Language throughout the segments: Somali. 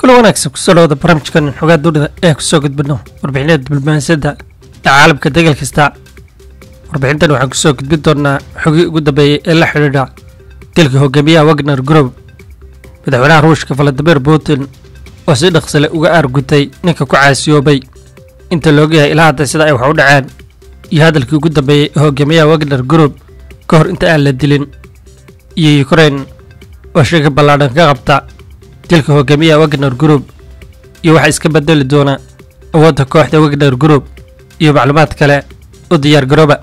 kula wanaagsan kusoo dhawada barnaamijkan xogaa dunida ee kusoo gudbino warbixinada diblomaasiyadda ee caalamka degal kasta warbixintan waxaan kusoo gudbin doonaa xogii ugu dambeeyey ee la xidhiidha dilka hogaamiyaha wagner group madaxweynaha ruushka valadimir putin oo si dhaqsale uga aargutay ninka ku caasiyoobay inta looga yahay ilaa hadda sida ay wax u dhaceen iyo hadalkii ugu dambeeyey ee hogaamiyaha wagner group ka hor inta aan la dilin iyo ukraine oo shaki ballaadhan ka qabta dilka hogaamiyaha wagner group iyo waxaa iska bedeli doona awoodda kooxda wagner group iyo macluumaad kale u diyaar garooba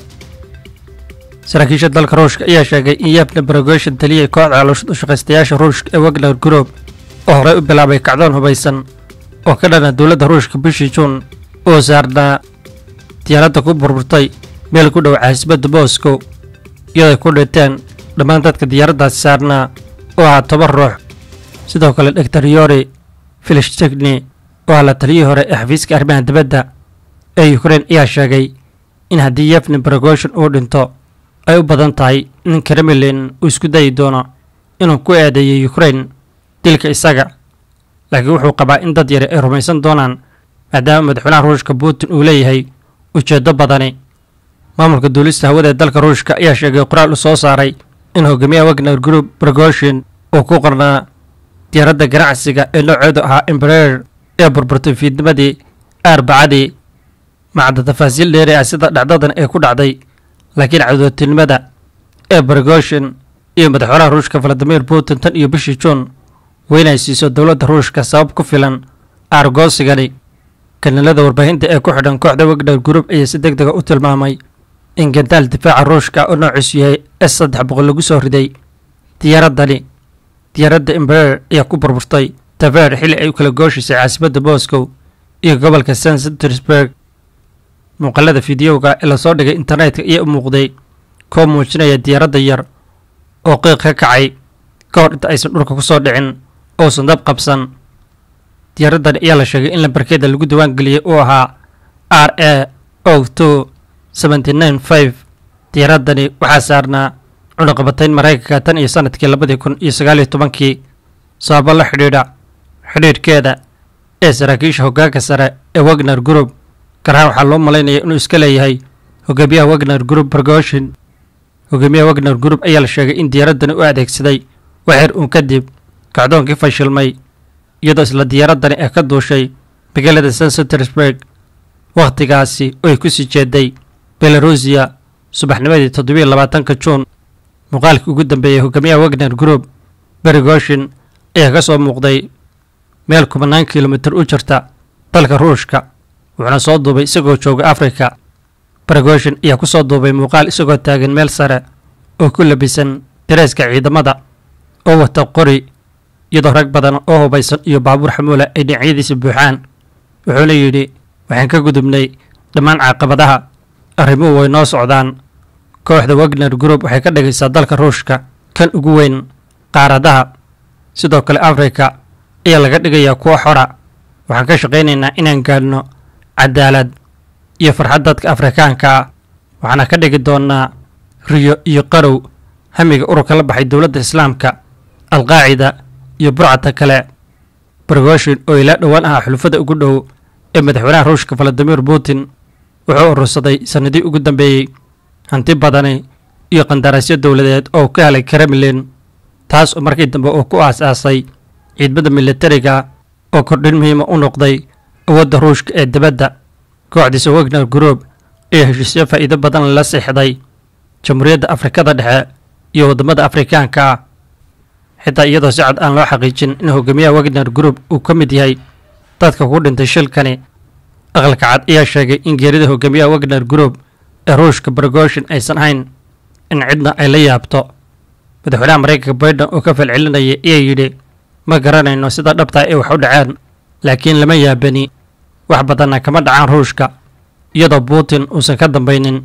saraakiisha dalka ruushka ayaa sheegay in yabna brogoshin taliyay kooxda caloosha shaqaystayaasha ruushka ee wagner group oo horey u bilaabay kacdoon hubaysan oo ka dhana dowladda ruushka bishii juun oo saarnaa diyaaradda ku burburtay meel ku dhow caasimadda moscow iyadoo ku dhinteen dhammaan dadka diyaaraddaasi saarnaa oo ahaa toban ruux sidoo kale doctor yori filishtegni oo ah la taliyihii hore ee xafiiska arrimaha dibadda ee ukraine ayaa sheegay in haddii yefni brogoshin uu dhinto ay u badan tahay in kremlin uu isku dayi doono inuu ku eedeeyo ukraine dilka isaga laakiin wuxuu qabaa in dad yare ay rumaysan doonaan maadaama madaxweynaha ruushka putin uu leeyahay ujeeddo badani maamulka duulista hawada ee dalka ruushka ayaa sheegay qoraal u soo saaray in hogaamiyaha wagner group brogoshin uu ku qornaa diyaaradda ganacsiga ee nooceedu ahaa embarer ee burburtay fiidnimadii arbacadii macda tafaasiil dheeri ah sida dhacdadan ee ku dhacday laakiin cadootinimada ee brogoshin iyo madaxweynaha ruushka valadimir putin tan iyo bishii juun weynay siiso dowladda ruushka sabab ku filan aargoosigani kanalada warbaahinta ee ku xidhan kooxda wagner group ayaa si deg dega u tilmaamay in gandaal difaaca ruushka oo noociisu yahay s saddex boqol lagu soo riday diyaaraddani diyaaradda embarer ayaa ku burburtay taver xilli ay u kala gooshaysay caasimadda moscow iyo gobolka st petersburg muuqaalada fideoga ee lasoo dhigay internetka ayaa u muuqday koo muujinaya diyaaradda yar oo qiiq ka kacay ka hor inta aysan dhulka ku soo dhicin oosan dab qabsan diyaaraddan ayaa la sheegay in lambarkeeda lagu diwaan geliyey uu ahaa r a o two seventy nine five diyaaraddani waxaa saarnaa cunaqabatayn maraykanka tan iyo sanadkii labadii kun iyo sagaaliyo tobankii sababo la xidhiidha xidhiidhkeeda ee saraakiisha hoggaanka sare ee wagner group garahaan waxaa loo malaynaya inuu iska leeyahay hogaamiyaha wagner group brogoshin hogaamiyaha wagner group ayaa la sheegay in diyaaraddani u adeegsaday waxyar uun kadib kacdoonkii fashilmay iyadoo isla diyaaraddani ee ka duushay magaalada st petersburg wakhtigaasi oo ay ku sii jeeday belarusiya subaxnimadii toddobiyo labaatanka juun muuqaalkii ugu dambeeyey hogaamiyaha wagner group berigoshin ayaa ka soo muuqday meel kubanaan kilomitir u jirta dalka ruushka wuxuuna soo duubay isagoo jooga afrika berigoshin ayaa ku soo duubay muuqaal isagoo taagan meel sare oo ku labisan dareeska ciidamada oo wata qori iyadoo rag badan oo hubaysan iyo baabuur xamuula ay dhinacyadiisa buuxaan wuxuuna yidhi waxaan ka gudubnay dhammaan caaqabadaha arrimuhu way noo socdaan kooxda wagner group waxay ka dhigaysaa dalka ruushka kan ugu weyn qaaradaha sidoo kale afrika ayaa laga dhigayaa kuwo xora waxaan ka shaqaynaynaa inaan gaadhno cadaalad iyo farxad dadka afrikaanka ah waxaana ka dhigi doonnaa riyo iyo qarow hamiga ururka la baxay dowladda islaamka alqaacida iyo burcadka kale brogoshin oo ilaa dhowaan ahaa xulufada ugu dhow ee madaxweynaha ruushka valadimir putin wuxuu urursaday sannadii ugu dambeeyey hanti badani iyo qandaraasyo dowladeed oo ka helay kremlin taas oo markii dambe uu ku aas-aasay ciidamada militariga oo kordhin muhiima u noqday awoodda ruushka ee dibadda kooxdiisa wagner group ayaa heshiisyo faa'iido badan la siixday jamhuuriyadda afrikada dhexe iyo waddamada afrikaanka ah xitaa iyadoo si cad aan loo xaqiijin in hogaamiyaha wagner group uu ka mid yahay dadka ku dhintay shilkani aqalka cad ayaa sheegay in geerida hogaamiyaha wagner group ee ruushka brogoshin aysan ahayn in cidna ay la yaabto madaxweynaha maraykanka baiden oo ka falcelinaya ayaa yidhi ma garanayno sida dhabtaa ay wax u dhaceen laakiin lama yaabani wax badanna kama dhacaan ruushka iyadoo putin uusan ka dambaynin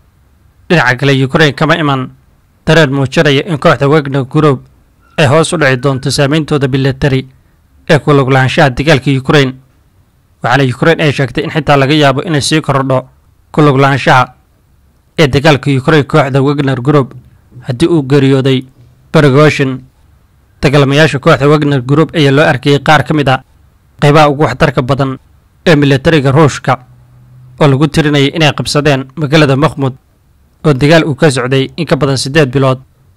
dhinaca kale ukraine kama iman dareen muujinaya in kooxda wagner group ay hoos u dhici doonto saameyntooda militari ee ku luglaanshaha dagaalka ukraine waxaana ukraine ay sheegtay in xitaa laga yaabo inay sii kordho ku luglaanshaha ee dagaalka ukraine kooxda wagner group haddii uu geeriyooday bergoshin dagaalamayaasha kooxda wagner group ayaa loo arkayay qaar ka mid a qaybaha ugu waxtarka badan ee militariga ruushka oo lagu tirinayay inay qabsadeen magaalada makhmud oo dagaal uu ka socday in ka badan siddeed bilood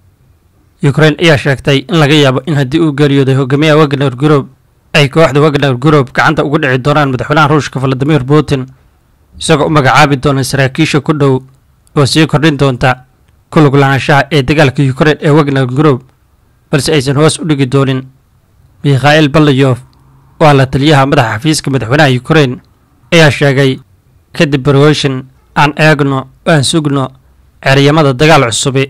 ukrain ayaa sheegtay in laga yaabo in haddii uu geeriyooday hogaamiyaha wagner group ay kooxda wagner group gacanta ugu dhici doonaan madaxweynaha ruushka valadimir putin isagoo u magacaabi doona saraakiisha ku dhow oo sii kordhin doonta ku lug lahaanshaha ee dagaalka ukrain ee wagner group balse aysan hoos u dhigi doonin mikhail balayof oo ah la taliyaha madaxa xafiiska madaxweynaha ukrain ayaa sheegay kadib barweshin aan eegno oo aan sugno ceryamada dagaal cusubi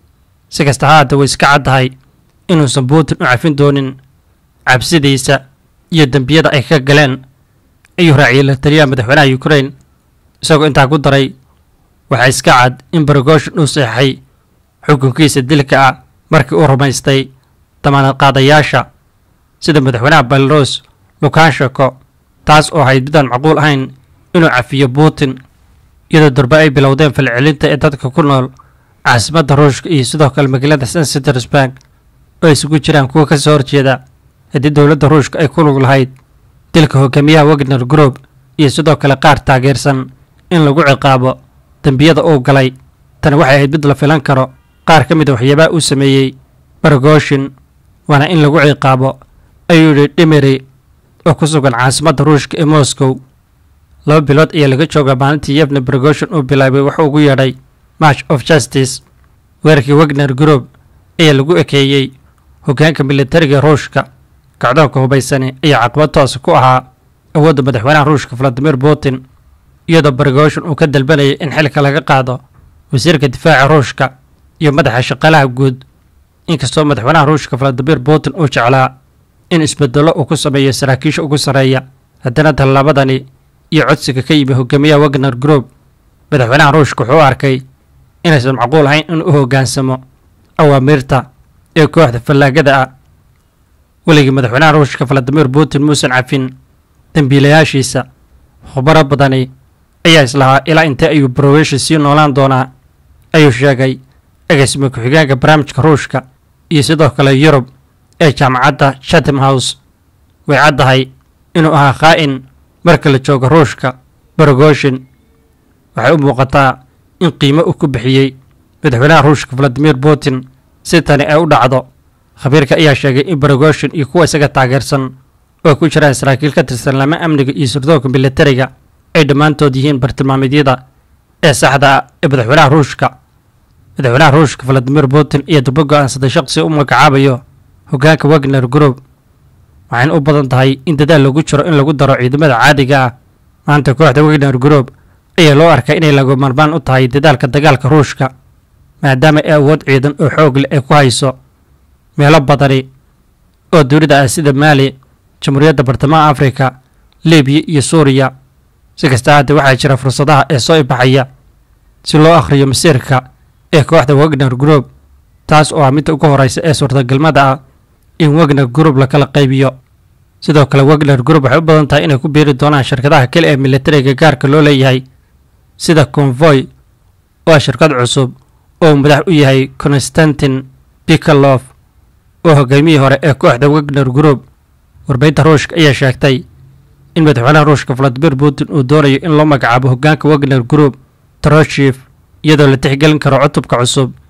si kasta ha haata way iska caddahay inuusan putin u cafin doonin cabsidiisa iyo dembiyada ay ka galeen ayuu raaciyay la taliyaha madaxweynaha ukrain isagoo intaa ku daray waxaa iska cad in barogoshin uu seexay xukunkiisa dilka ah markii uu rumaystay damaanad qaadayaasha sida madaxweynaha belarus lukansheko taas oo ahayd midaan macquul ahayn inuu cafiyo putin iyadoo durbe ay bilowdeen falcelinta ee dadka ku nool caasimadda ruushka iyo sidoo kale magaalada st petersburg oo isugu jiraan kuwa ka soo horjeeda haddii dowladda ruushka ay ku lug lahayd dilka hogaamiyaha wagner group iyo sidoo kale qaar taageersan in lagu ciqaabo dembiyada uu galay tani waxay ahayd mid la filan karo qaar ka mid a waxyaabaha uu sameeyey barogoshin waana in lagu ciqaabo ayuu yidhi dhimeri oo ku sugan caasimadda ruushka ee moscow laba bilood ayaa laga joogaa maalintii yevne barogoshin uu bilaabay waxuu ugu yeedhay march of justice weerarkii wagner group ayaa lagu ekeeyey hoggaanka militariga ruushka kacdoonka hubaysani ayaa caqabad toosa ku ahaa awoodda madaxweynaha ruushka valadimir putin iyadoo barogoshin uu ka dalbanayay in xilka laga qaado wasiirka difaaca ruushka iyo madaxa shaqaalaha guud inkastoo madaxweynaha ruushka valadimir putin uu jeclaa in isbedello uu ku sameeyo saraakiisha ugu sarreeya haddana tallaabadani iyo codsiga ka yimi hogaamiyaha wagner group madaxweynaha ruushka wuxuu u arkay inaysan macquul ahayn inuu u hoggaansamo awaamiirta ee kooxda fallaagada ah weligii madaxweynaha ruushka valadimir putin muusan cafin dembiilayaashiisa khubaro badani ayaa islahaa ilaa intee ayuu barowesha sii noolaan doonaa ayuu sheegay agaasima ku-xigeenka barnaamijka ruushka iyo sidoo kale yurub ee jaamacadda chatham house way caddahay inuu ahaa khaa'in marka la joogo ruushka barogoshin waxay u muuqataa in qiimo uu ku bixiyey madaxweynaha ruushka valadimir putin si tani ay u dhacdo khabiirka ayaa sheegay in barogoshin iyo kuwa isaga taageersan oo ku jiraan saraakiil ka tirsan lama amniga iyo sirdoonka militariga ay dhammaantood yihiin bartilmaameedyada ee saxda ah ee madaxweynaha ruushka madaxweynaha ruushka valadimir putin iyo dubo go-aansaday shaqsi u magacaabayo hoggaanka wagner group waxayna u badan tahay in dadaal lagu jiro in lagu daro ciidamada caadiga ah maanta kooxda wagner group ayaa loo arkaa inay lagu marmaan u tahay dadaalka dagaalka ruushka maadaama ay awood ciidan oo xoog leh ay ku hayso meelo badani oo dunida ah sida maali jamhuuriyadda bartamaha afrika libiya iyo suuriya si kasta haddee waxaa jira fursadaha ee soo ibaxaya si loo akhriyo masiirka ee kooxda wagner group taas oo ah midda ugu horeysa ee suurtagalmada ah in wagner group la kala qaybiyo sidoo kale wagner group waxay u badan tahay inay ku biiri doonaan shirkadaha kale ee militariga gaarka loo leeyahay sida convoy oo ah shirkad cusub oo madax u yahay constantin bikalof oo hogaamiyihii hore ee kooxda wagner group warbaahinta ruushka ayaa sheegtay in madaxweynaha ruushka valadimir putin uu doonayo in loo magacaabo hoggaanka wagner group troshif iyadoo la tixgelin karo cutubka cusub